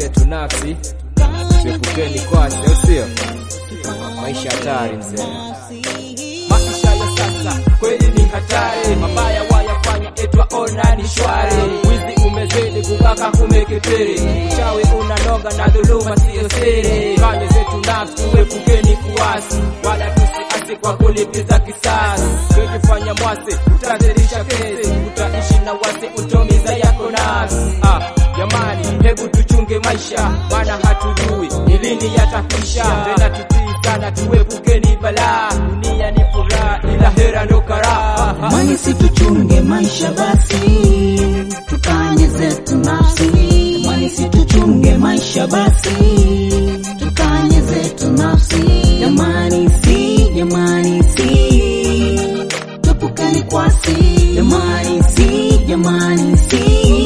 zetu nafsi tuepukeni kwasi, au sio? Maisha hatari mzee. Maisha ya sasa kweli ni hatari, mabaya wayafanya etwa ona ni shwari. Wizi umezidi, kubaka kumekithiri, uchawi unanoga na dhuluma siyo siri. Kanye zetu nafsi, uepukeni kuasi, wala tusiasi kwa kulipiza kisasi. Ukijifanya mwasi, utazidisha kesi, utaishi na wasi, utomiza yako nafsi. Ah, jamani, hebu tuchunge maisha, maana hatujui ni lini yatakwisha. Tena tutii sana, tuepukeni balaa. Dunia ni furaha, ila hera ndo karaha. Mani si tuchunge maisha basi, tukanye zetu nafsi. Mani si tuchunge maisha basi, tukanye zetu nafsi. Jamani si, jamani si, tupukani kwasi. Jamani si, jamani si,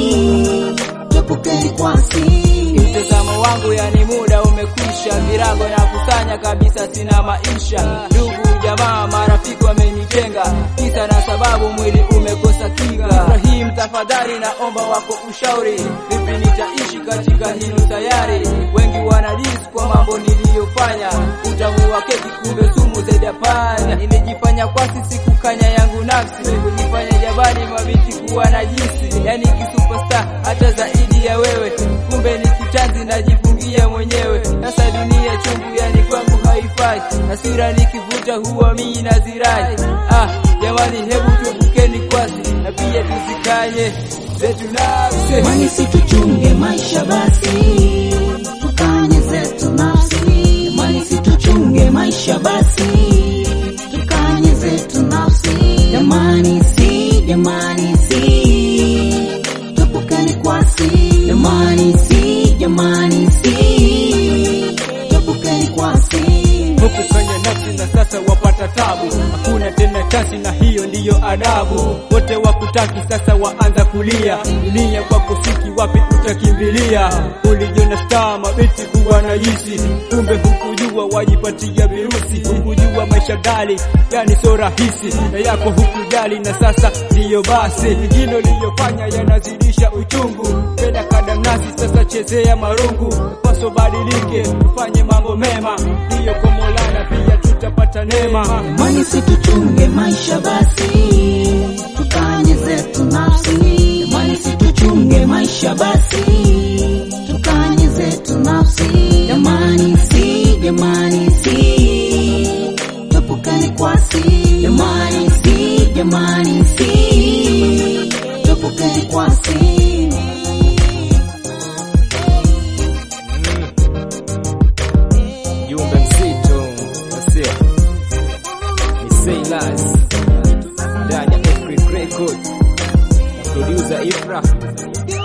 tupukani kwasi. Mtazamo wangu yani muda umekwisha, virago na kusanya kabisa, sina maisha. Ndugu jamaa, marafiki wamenitenga, kisa na sababu mwili umekosa kinga. Ibrahim, tafadhali naomba wako ushauri, vipi nitaishi katika hilo sayari? Wengi wanadisi kwa mambo niliyofanya, utamu wa keki kumbe sumu zaidi ya panya. Nimejifanya kwasi sikukanya yangu nafsi, kujifanya jabani mabiti kuwa na jinsi, yani kisuperstar hata zaidi ya wewe, kumbe ni kitanzi najifungia mwenyewe. Sasa dunia chungu, yani kwangu haifai, hasira nikivuta huwa mimi nazirai. Ah, jamani, hebu tuepukeni kwasi na pia tusikanye zetu nafsi. Mani si tuchunge maisha basi, tukanye zetu nafsi. Mani si tuchunge maisha basi, tukanye zetu nafsi. Jamani si, jamani si, tupukane kwasi. Jamani si, jamani si, tupukane kwasi. huku kwenye nafsi na sasa wapata tabu, hakuna tena chansi na hiyo ndiyo adabu. Wote wakutaki sasa waanza kulia, dunia kwa kufiki wapi utakimbilia? Ulijiona star mabiti kuwa na jisi, kumbe hukujua wajipatia virusi. Hukujua maisha gali yani so rahisi, na yako hukujali, na sasa ndiyo basi. Hilo liyofanya yanazidisha uchungu, penda kadamnasi sasa chezea marungu, paso badilike, ufanye mambo mema, ndiyo kwa Maulana pia tutapata neema. Mani si tuchunge maisha basi, tukanye zetu nafsi. Mani si tuchunge maisha basi, tukanye zetu nafsi. Jamani si, jamani si, tupukane kwasi. Jamani si, jamani si, tupukane kwasi. Jumbe mzito, sio? Ni Silas ndani ya Afric Record, producer Ifra.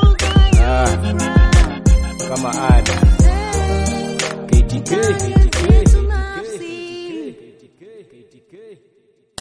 Ah, kama ada KTK, KTK.